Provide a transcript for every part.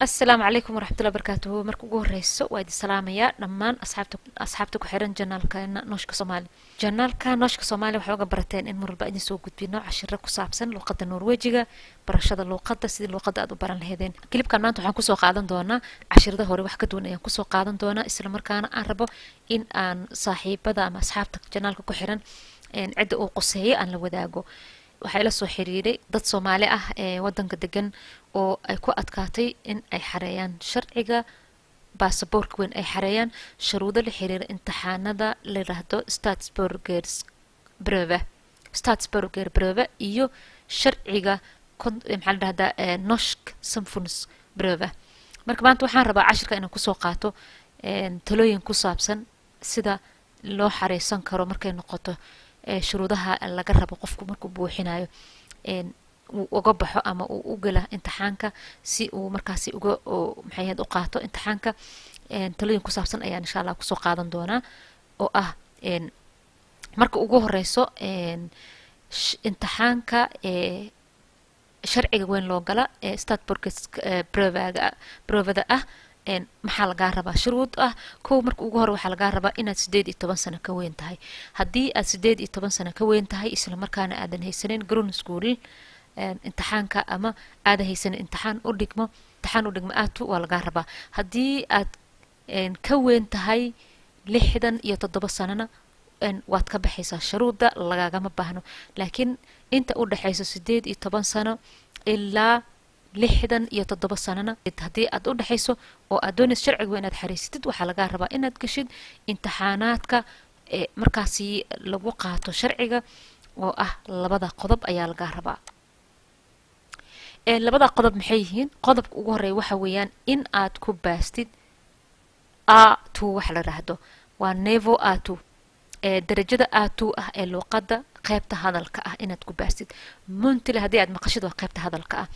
asalaamu calaykum waraxmatullahi barakaatuhu marka ugu horeyso waa idin salaamayaa dhammaan asxaabta asxaabta ku xiran janaalkeena nooshka soomaali janaalka nooshka soomaali waxay uga barateen in mar walba idin soo gudbino cashiro ku saabsan luuqadda norwejiga barashada luuqadda sidii luuqadda aad u baran laheedeen kilibkan maanta waxaan kusoo qaadan doonaa cashirada hore wax ka duwan ayaan kusoo qaadan doonaa isla markaana aan rabo in aan saaxiibada ama asxaabta janaalka ku xiran cidda uu qoseeyo aan la wadaago waxaa ila soo xiriiray dad soomaali ah ee wadanka degan oo ay ku adkaatay in ay xareeyaan sharciga baasaboorka weyn ay xareeyaan shuruudo la xiriira imtixaanada la yiraahdo statsburgers breve statsburger breve iyo sharciga maxaa la dhahdaa noshk samfuns breve marka maanta waxaan rabaa cashirka inaan kusoo qaato talooyin ku saabsan sida loo xareysan karo markay noqoto shuruudaha laga rabo qofku markuu buuxinayo uu uga baxo ama uu u gala imtixaanka si uu markaasi uga maxay ahayd u qaato imtixaanka talooyin ku saabsan ayaan insha allah kusoo qaadan doonaa oo ah marka ugu horeyso imtixaanka sharciga weyn loo gala ee statborges brevaga brevada ah maxaa lagaa rabaa shuruud ah kow marka ugu hore waxaa lagaa rabaa inaad sideed iyo toban sano ka weyn tahay haddii aad sideed iyo toban sano ka weyn tahay isla markaana aadan haysanin grown school imtixaanka ama aadan haysanin imtixaan u dhigmo imtixaan u dhigmo aatu waa lagaa rabaa haddii aad ka weyn tahay lixdan iyo toddoba sanona waad ka baxaysaa shuruudda lagagama baahno laakiin inta u dhexayso sideed iyo toban sano ilaa lixdan iyo toddoba sanona haddii aad u dhexayso oo aad doonaysa sharciga inaad xariisatid waxaa lagaa rabaa inaad geshid imtixaanaadka markaasi lagu qaato sharciga oo ah labada qodob ayaa lagaa rabaa labada qodob maxay yihiin qodobka ugu horeeya waxa weeyaan in aad ku baastid a two waxa la dhahdo waa nevo a two darajada a two ah ee luuqadda qeybta hadalka ah inaad ku baastid muntile haddii aad maqashid waa qeybta hadalka ah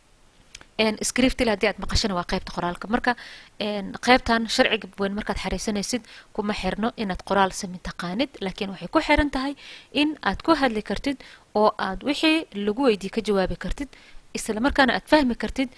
scriptil haddii aad maqashana waa qeybta qoraalka marka qeybtan sharciga weyn markaad xariisanaysid kuma xirno inaad qoraal sami taqaanid laakiin waxay ku xiran tahay in aad ku hadli kartid oo aad wixii lagu weydiye ka jawaabi kartid isla markaana aad fahmi kartid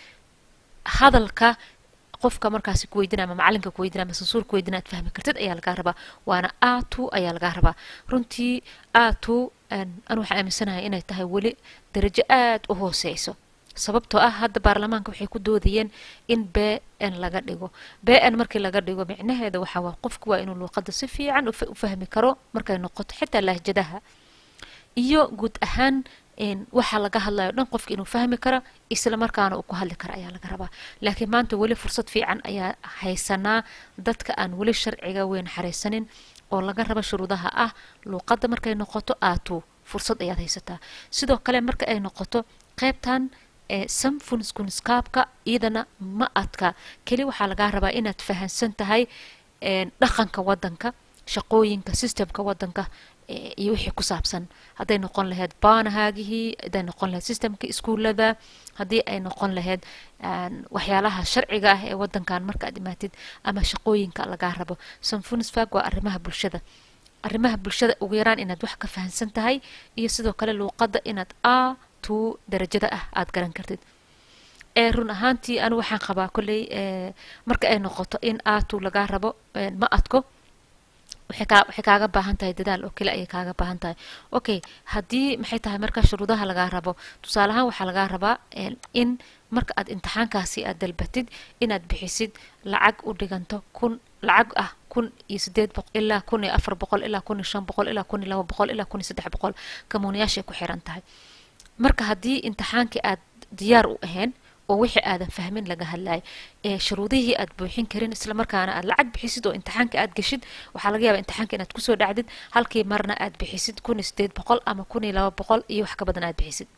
hadalka qofka markaasi ku weydina ama macalinka ku weydina ama sansuur ku weydina aad fahmi kartid ayaa lagaa rabaa waana a two ayaa lagaa rabaa runtii a two anu waxaa aaminsanahay inay tahay weli darajo aad u hooseyso sababtoo ah hadda baarlamaanka waxay ku doodayeen in b n laga dhigo b n markii laga dhigo micnaheeda waxaa waa qofku waa inuu luuqadda si fiican u fahmi karo markay noqoto xitaa lahjadaha iyo guud ahaan waxaa laga hadlayo dhan qofka inuu fahmi karo isla markaana uu ku hadli karo ayaa laga rabaa laakiin maanta weli fursad fiican ayaa haysanaa dadka aan weli sharciga weyn xariisanin oo laga rabo shuruudaha ah luuqadda markay noqoto aatu fursad ayaad haysataa sidoo kale marka ay noqoto qeybtan samfunskunskaabka iyadana ma adka keli waxaa lagaa rabaa inaad fahansan tahay dhaqanka wadanka shaqooyinka systemka wadanka iyo wixii ku saabsan hadday noqon lahayd baanahaagihii hadday noqon lahayd systemka iskuullada haddii ay noqon lahayd waxyaalaha sharciga ah ee wadankan marka aad imaatid ama shaqooyinka lagaa rabo samfunsfag waa arrimaha bulshada arrimaha bulshada ugu yaraan inaad wax ka fahansan tahay iyo sidoo kale luuqadda inaad a two darajada ah aada garan kartid ee run ahaantii anu waxaan qabaa kolley marka ay noqoto in a two lagaa rabo ma adko waxay kaa waxay kaaga baahan tahay dadaal oo kale ayay kaaga baahan tahay okay haddii maxay tahay marka shuruudaha lagaa rabo tusaale ahaan waxaa lagaa rabaa in marka aad imtixaankaasi aad dalbatid inaad bixisid lacag u dhiganto kun lacag ah kun iyo sideed boqol ilaa kun iyo afar boqol ilaa kun iyo shan boqol ilaa kun iyo laba boqol ilaa kun iyo saddex boqol kamuuniyaashay ku xiran tahay marka haddii imtixaankii aad diyaar u ahayn oo wixii aadan fahmin laga hadlayo ee shuruudihii aad buuxin karin isla markaana aad lacag bixisid oo imtixaanka aad geshid waxaa laga yaabaa imtixaanka inaad kusoo dhacdid halkii marna aad bixisid kun iyo sideed boqol ama kun iyo laba boqol iyo wax ka badan aad bixisid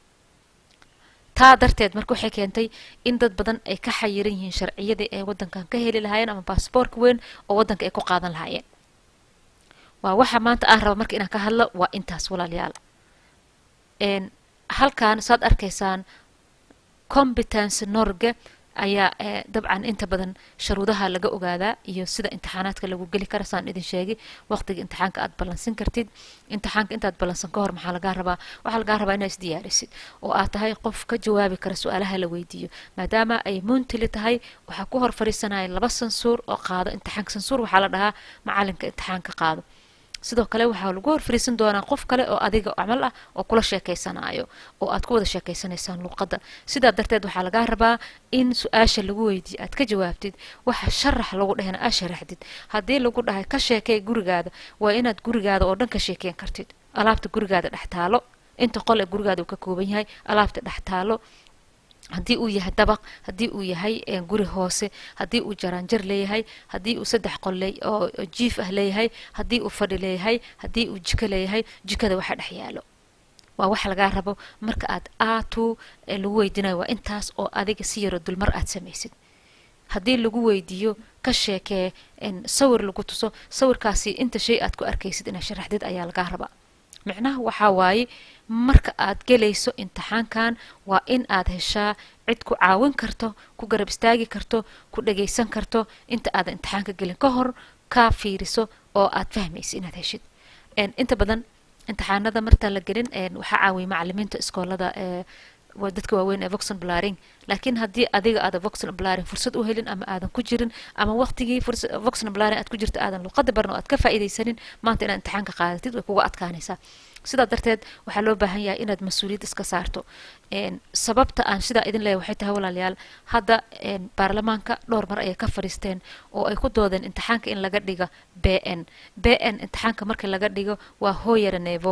taa darteed marka waxay keentay in dad badan ay ka xayiran yihiin sharciyadii ay wadankan ka heli lahaayeen ama baasboorka weyn oo wadanka ay ku qaadan lahaayeen waa waxa maanta aan raba marka inaan ka hadlo waa intaas walaalayaal halkan saad arkaysaan competence norge ayaa dabcan inta badan sharuudaha laga ogaadaa iyo sida imtixaanaadka lagu geli kara saan idin sheegay waqtiga imtixaanka aad ballansan kartid imtixaanka intaad ballansan ka hor maxaa lagaa rabaa waxaa lagaa rabaa inaad isdiyaarisid oo aad tahay qof ka jawaabi kara su-aalaha la weydiiyo maadaama ay muntili tahay waxaa ku hor fadhiisanaya laba sansuur oo qaado imtixaanka sansuur waxaa la dhahaa macalinka imtixaanka qaado sidoo kale waxaa lagu hor fariisan doonaa qof kale oo adiga camal ah oo kula sheekeysanayo oo aad ku wada sheekeysanaysaan luuqadda sidaa darteed waxaa lagaa rabaa in su-aasha lagu weydiiyo aad ka jawaabtid waxa sharax lagu dhahana aad sharaxdid haddii lagu dhahay ka sheekey gurigaada waa inaad gurigaada oo dhan ka sheekeyn kartid alaabta gurigaada dhex taalo inta qol ee gurigaada uu ka kooban yahay alaabta dhex taalo haddii uu yahay dabaq haddii uu yahay guri hoose haddii uu jaraanjar leeyahay haddii uu saddex qol oo jiif ah leeyahay haddii uu fadhi leeyahay haddii uu jiko leeyahay jikada waxa dhex yaalo waa wax lagaa rabo marka aad aatu lagu weydiinayo waa intaas oo adiga si yaro dulmar aad samaysid haddii lagu weydiiyo ka sheekee sawir lagu tuso sawirkaasi inta shay aad ku arkaysid inaad sharaxdid ayaa lagaa rabaa micnaha waxaa waaye marka aad gelayso imtixaankan waa in aad heshaa cid ku caawin karto ku garab istaagi karto ku dhagaysan karto inta aadan imtixaanka gelin ka hor kaa fiiriso oo aad fahmaysa inaad heshid inta badan imtixaanada martaan la gelin waxaa caawiya macalimiinta iskoolada waa dadka waaweyn ee voxon blaring laakiin haddii adiga aada voxon blaring fursad u helin ama aadan ku jirin ama waqtigii voxon blaring aad ku jirta aadan luqada baran oo aad ka faa'iidaysanin maanta inaad imtixaanka qaadatid way kuga adkaanaysaa sidaa darteed waxaa loo baahan yahay inaad mas-uuliyad iska saarto sababta aan sidaa idin leeyahay waxay tahay walaalayaal hadda baarlamaanka dhowr mar ayay ka fadhiisteen oo ay ku doodeen imtixaanka in laga dhiga b n b n imtixaanka marka laga dhigo waa hooyara nevo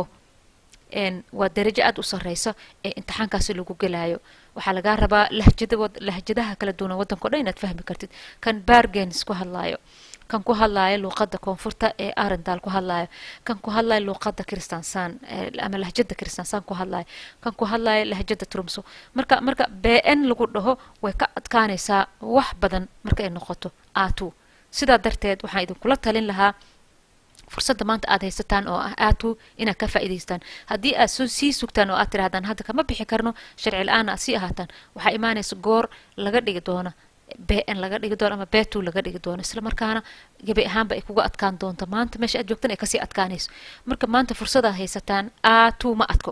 waa darajo aada u sareysa ee imtixaankaasi lagu gelaayo waxaa lagaa rabaa lahjada lahjadaha kala duwan waddanka o dhan inaad fahmi kartid kan bargains ku hadlaayo kan ku hadlaayo luuqadda koonfurta ee arendal ku hadlaayo kan ku hadlaayo luuqadda kristansan ama lahjada kristansan ku hadlaayo kan ku hadlaayo lahjada trumso marka marka b n lagu dhaho way ka adkaanaysaa wax badan marka ay noqoto atu sidaa darteed waxaan idinkula talin lahaa fursadda maanta aad haysataan oo ah aatu inaad ka faa'iidaystaan haddii aad soo sii sugtaan oo aad tirahdaan hadda kama bixi karno sharci la-aan aad sii ahaataan waxaa imaanaysa goor laga dhigi doona b n laga dhigi doono ama betu laga dhigi doono isla markaana gebi ahaanba ay kuga adkaan doonto maanta meesha aad joogtan ay kasii adkaanayso marka maanta fursadaad haysataan aatu ma adko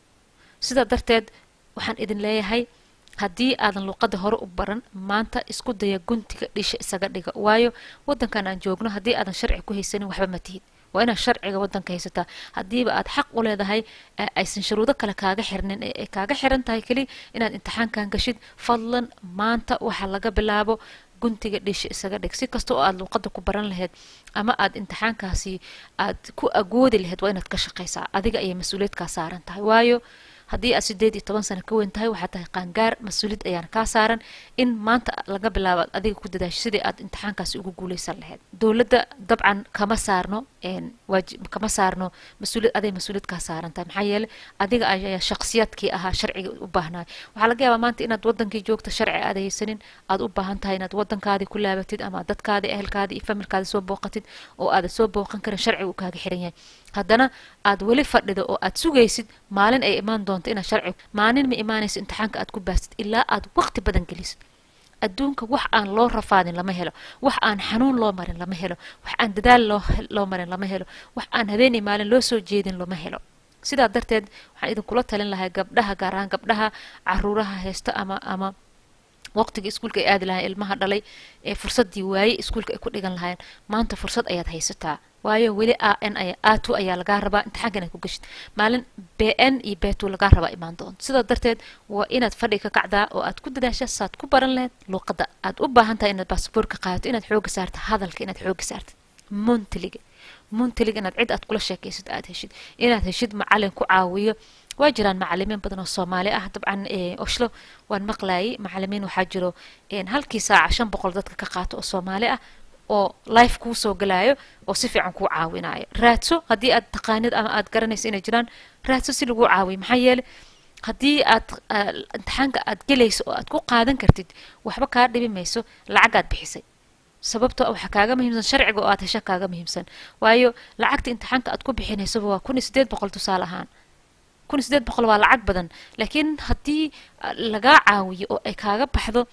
sidaa darteed waxaan idin leeyahay haddii aadan luuqada hore u baran maanta isku daya guntiga dhisha isaga dhiga waayo wadankan aan joogno haddii aadan sharci ku haysanin waxba ma tihid waa inaad sharciga wadanka haysataa haddiiba aad xaq u leedahay aysan shuruudo kale kaaga xirnin ee kaaga xiran tahay keli inaad imtixaankan gashid fadlan maanta waxaa laga bilaabo guntiga dhisha isaga dhig si kasta oo aad luuqada ku baran lahayd ama aad imtixaankaasi aad ku agoodi lahayd waa inaad ka shaqaysaa adiga ayay mas-uuliyadkaa saaran tahay waayo haddii aad sideed iyo toban sano ka weyn tahay waxaa tahay qaangaar mas-uuliyad ayaana kaa saaran in maanta laga bilaabo aad adiga ku dadaasho sidii aad imtixaankaasi ugu guuleysan lahayd dowladda dabcan kama saarno waajib kama saarno mas-uuliyad aday mas-uuliyad kaa saaran tahay maxaa yeelay adiga ayaa shakhsiyaadkii ahaa sharciga u baahnay waxaa laga yaabaa maanta inaad wadankii joogta sharci aad haysanin aad u baahan tahay inaad wadankaadii ku laabatid ama dadkaadii ehelkaadii iyo familkaadii soo booqatid oo aadan soo booqan karin sharciga uu kaaga xiran yahay haddana aad weli fadhido oo aad sugaysid maalin ay imaan doonto inaad sharci maalin ma imaanayso imtixaanka aad ku baastid ilaa aad waqti badan gelisid adduunka wax aan loo rafaadin lama helo wax aan xanuun loo marin lama helo wax aan dadaal loo loo marin lama helo wax aan habeenay maalin loo soo jeedin lama helo sidaa darteed waxaan idinkula talin lahaa gabdhaha gaar ahaan gabdhaha caruuraha haysta ama ama waqtigii iskuulka ay aadi lahayen ilmaha dhalay ee fursaddii waaye iskuulka ay ku dhigan lahaayeen maanta fursad ayaad haysataa waayo weli a n aya atu ayaa lagaa rabaa imtixaanka inaad ku geshid maalin b n iyo betu lagaa rabaa imaan doonto sidaa darteed waa inaad fadhi ka kacdaa oo aad ku dadaasha saad ku baran lahayd luuqadda aad u baahan tahay inaad basaboorka qaadato inaad xooga saarta hadalka inaad xooga saartid muntiliga muntiliga inaad cid aad kula sheekaysid aad heshid inaad heshid macalin ku caawiyo waa jiraan macalimiin badan oo soomaali ah dabcan oshlo waan maqlaayay macalimiin waxaa jiro halkii saaca shan boqol dadka ka qaato oo soomaali ah oo life kuu soo galaayo oo si fiican kuu caawinayo raadso haddii aad taqaanid ama aad garanayso inay jiraan raadso si lagu caawiyo maxaa yeelay haddii aad imtixaanka aad gelayso oo aad ku qaadan kartid waxba kaa dhibi mayso lacagaad bixisay sababto waxaa kaaga muhiimsan sharciga oo aad hesha kaaga muhiimsan waayo lacagta imtixaanka aad ku bixinaysaba waa kun iyo sideed boqol tusaale ahaan kun iyo sideed boqol waa lacag badan laakiin haddii lagaa caawiyo oo ay kaaga baxdo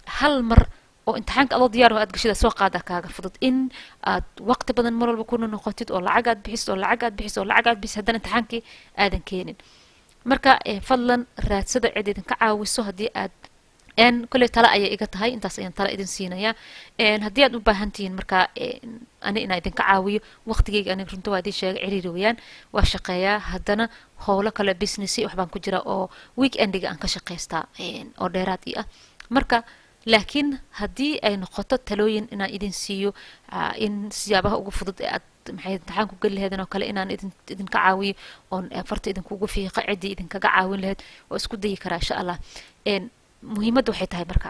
hal mar oo imtixaanka adoo diyaar oo aad gashida soo qaada kaaga fudud in aad waqti badan mar walba kuna noqotid oo lacag aad bixisid oo lacag aad bixisid oo lacag aad bixisid haddana imtixaankii aadan keenin marka fadlan raadsada cid idinka caawiso haddii aad n kolley tale ayay iga tahay intaas ayaan tale idin siinayaa haddii aad u baahan tihiin marka ani inaa idinka caawiyo waqtigeyga aniga runta waa idin sheega ciriiri weeyaan waa shaqeeyaa haddana howlo kale businessy waxbaan ku jira oo weekendiga aan ka shaqaystaa oo dheeraad ii ah marka laakiin haddii ay noqoto talooyin inaan idin siiyo in siyaabaha ugu fudud ee aad maxay imtixaan ku geli laheedeen oo kale inaan idin idinka caawiyo oon farta idinkugu fiiqa ciddii idinkaga caawin laheyd oo isku dayi karaa insha allah muhiimadda waxay tahay marka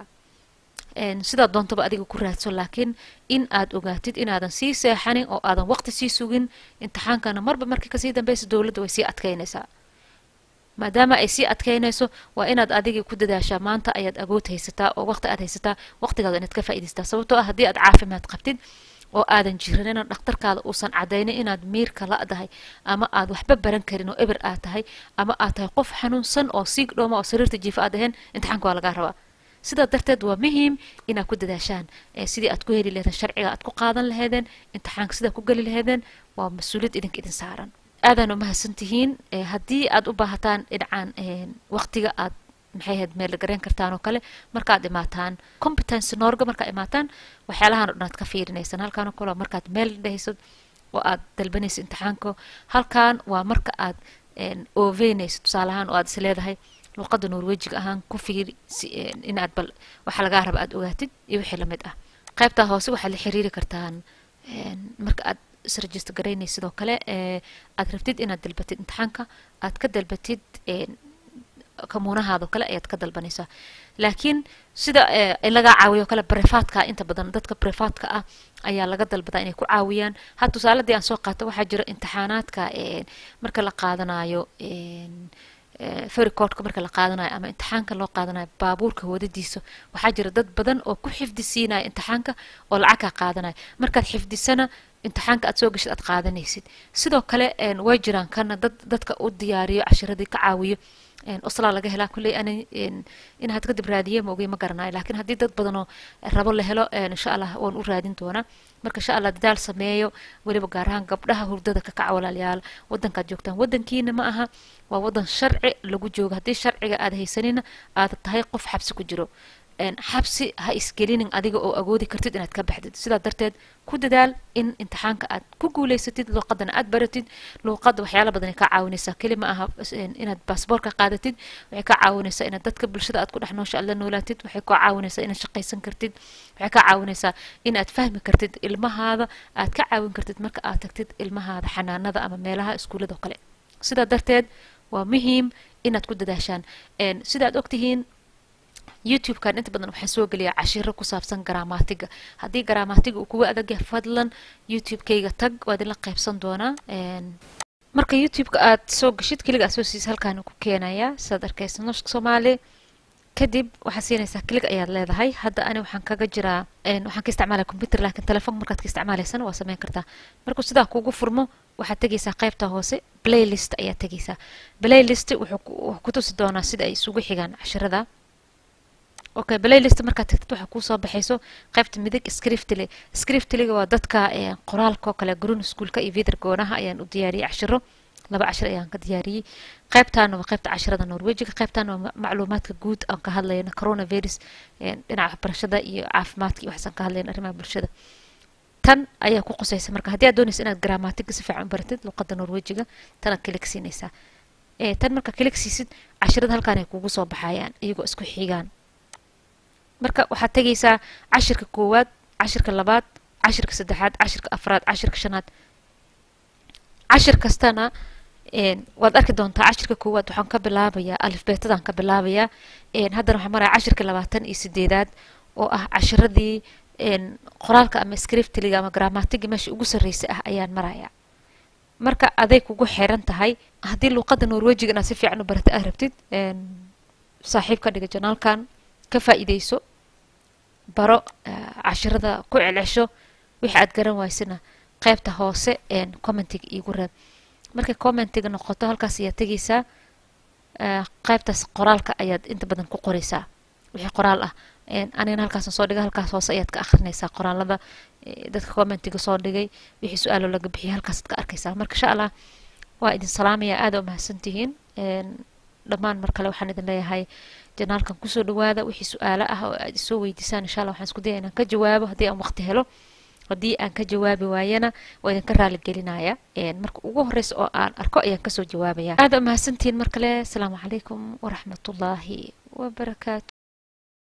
sidaa doontaba adiga ku raadso laakiin in aad ogaatid inaadan sii seexanin oo aadan waqti sii sugin imtixaankana marba markii kasii dambeysa dowladda way sii adkeynaysaa maadaama ay sii adkeynayso waa inaad adigii ku dadaashaa maanta ayaad agood haysataa oo waqti aad haysataa waqtigaada inaad ka faa'idaystaa sababtoo ah haddii aad caafimaad qabtid oo aadan jiranin oo dhakhtarkaada uusan cadaynin inaad miirka la'dahay ama aad waxba baran karin oo eber aad tahay ama aad tahay qof xanuunsan oo siig dhooma oo sariirta jiifa aad ahayn imtixaanka waa lagaa rabaa sidaa darteed waa muhiim inaad ku dadaashaan sidii aad ku heli laheedeen sharciga aad ku qaadan laheedeen imtixaanka sidaa ku geli laheedeen waa mas-uuliyad idinka idin saaran aadaan umahadsan tihiin haddii aad u baahataan dhinacaan waqtiga aad maxay ahayd meel gareen kartaan oo kale markaad imaataan competence noorga markaad imaataan waxyaalahan o dhan aad ka fiirinaysaan halkaan oo kale waa markaad meel dhahaysad oo aad dalbanaysa imtixaanka halkaan waa marka aad ooveynayso tusaalahaan oo aad is leedahay luuqadda norwejiga ahaan ku fiiri inaad bal waxa lagaa raba aad ogaatid iyo wixii lamid ah qaybtaa hoose waxaad la xiriiri kartaan marka aad isregister garaynay sidoo kale aad rabtid inaad dalbatid imtixaanka aad ka dalbatid kamuunahaadoo kale ayaad ka dalbanaysaa laakiin sida lagaa caawiyo kale brefatka inta badan dadka brefatka ah ayaa laga dalbadaa inay ku caawiyaan ha tusaaladii aan soo qaato waxaa jira imtixaanaadka marka la qaadanayo fericodka marka la qaadanayo ama imtixaanka loo qaadanayo baabuurka wadadiisa waxaa jira dad badan oo ku xifdi siinaya imtixaanka oo lacag kaa qaadanaya markaad xifdisana imtixaanka aad soo gashid aad qaadanaysid sidoo kale way jiraan kana dad dadka u diyaariyo cashiradii ka caawiyo oslaa laga helaa kulley ani inaad kadib raadiye ma ogey ma garanayo laakiin haddii dad badanoo rabo la helo insha allah waan u raadin doonaa marka insha allah dadaal sameeyo weliba gaar ahaan gabdhaha hurdada ka kaca walaalayaal wadankaad joogtaan wadankiina ma aha waa wadan sharci lagu joogo haddii sharciga aad haysanina aad tahay qof xabsi ku jiro xabsi ha isgelinin adiga oo agoodi kartid inaad ka baxdid sidaa darteed ku dadaal in imtixaanka aad ku guuleysatid luuqadana aad baratid luuqadda waxyaala badan ay kaa caawinaysaa keli ma aha inaad baasboorka qaadatid waxay kaa caawinaysaa inaad dadka bulshada aad ku dhex noosha aad la noolaatid waxay kaa caawinaysaa inaad shaqaysan kartid waxay kaa caawinaysaa inaad fahmi kartid ilmahaada aad ka caawin kartid marka aad tagtid ilmahaada xanaanada ama meelaha iskuullada oo kale sidaa darteed waa muhiim inaad ku dadaashaan sida aad ogtihiin youtube-kan inta badan waxaan soo geliyaa cashiro ku saabsan garaamaatiga haddii garaamaatiga uu kuga adagyahay fadlan youtube-kayga tag waa idinla qaybsan doonaa marka youtube-ka aad soo gashid keliga aad soo siisa halkaan ku keenayaa sidaad arkaysa nooshka soomaali kadib waxaad siinaysaa kilig ayaad leedahay hadda ani waxaan kaga jiraa waxaan ka isticmaalaya computer laakiin telefoon markaad ka isticmaalaysana waa sameyn kartaa markuu sidaa kugu furmo waxaad tegaysaa qaybta hoose playlist ayaad tegaysaa playlist wuxuu ku tusi doonaa sida ay isugu xigaan cashirada okay playlist markaad tagtid waxaa kuusoo baxayso qaybta midig scriptly scriptlyga waa dadka qoraalka oo kale grun schoolka iyo vider goonaha ayaan u diyaariyey cashiro laba cashir ayaan ka diyaariyey qaybtaana waa qaybta cashirada norwejiga qaybtaana waa macluumaadka guud aan ka hadlayna coronavirus dhinaca waxbarashada iyo caafimaadka iyo waxaasaan ka hadlayna arrimaha bulshada tan ayaa ku qusaysa marka haddii aad doonaysa inaad gramatiga si fiican u baratid luqadda norwejiga tanaad kilig siinaysaa tan marka kilig siisid cashirada halkaan ay kugu soo baxayaan iyagoo isku xigaan marka waxaad tegaysaa cashirka koowaad cashirka labaad cashirka saddexaad cashirka afraad cashirka shanaad cashir kastana waad arki doontaa cashirka koowaad waxaan ka bilaabayaa alifbeetadaan ka bilaabayaa haddana waxaan maraya cashirka labaatan iyo sideedaad oo ah cashiradii qoraalka ama scriptliga ama gramatiga meesha ugu sarreysay ah ayaan maraya marka aday kugu xiran tahay haddii luuqadda norwejiga inaad si fiican u barata aad rabtid saaxiib ka dhiga janaalkan ka faa'iideyso baro cashirada ku celcesho wixii aad garan waysana qaybta hoose commentiga iigu reeb markay commentiga noqoto halkaas ayaad tegaysaa qaybtaas qoraalka ayaad inta badan ku qoraysaa wixii qoraal ah anigana halkaasan soo dhigay halkaas hoose ayaad ka akhrinaysaa qoraalada dadka commentiga soo dhigay wixii su-aalo laga bixiyay halkaasaad ka arkaysaa marka insha allah waa idin salaamaya aada u mahadsantihiin dhammaan mar kale waxaan idin leeyahay janaalkan kusoo dhawaada wixii su-aalo ah oo aad isoo weydiisaan insha allah waxaan isku daya inaan ka jawaabo haddii aan waqti helo haddii aan ka jawaabi waayana waa idinka raali gelinaya marka ugu horeysa oo aan arko ayaan kasoo jawaabaya aada u mahadsantihiin mar kale asalaamu calaykum waraxmatullaahi wabarakaatu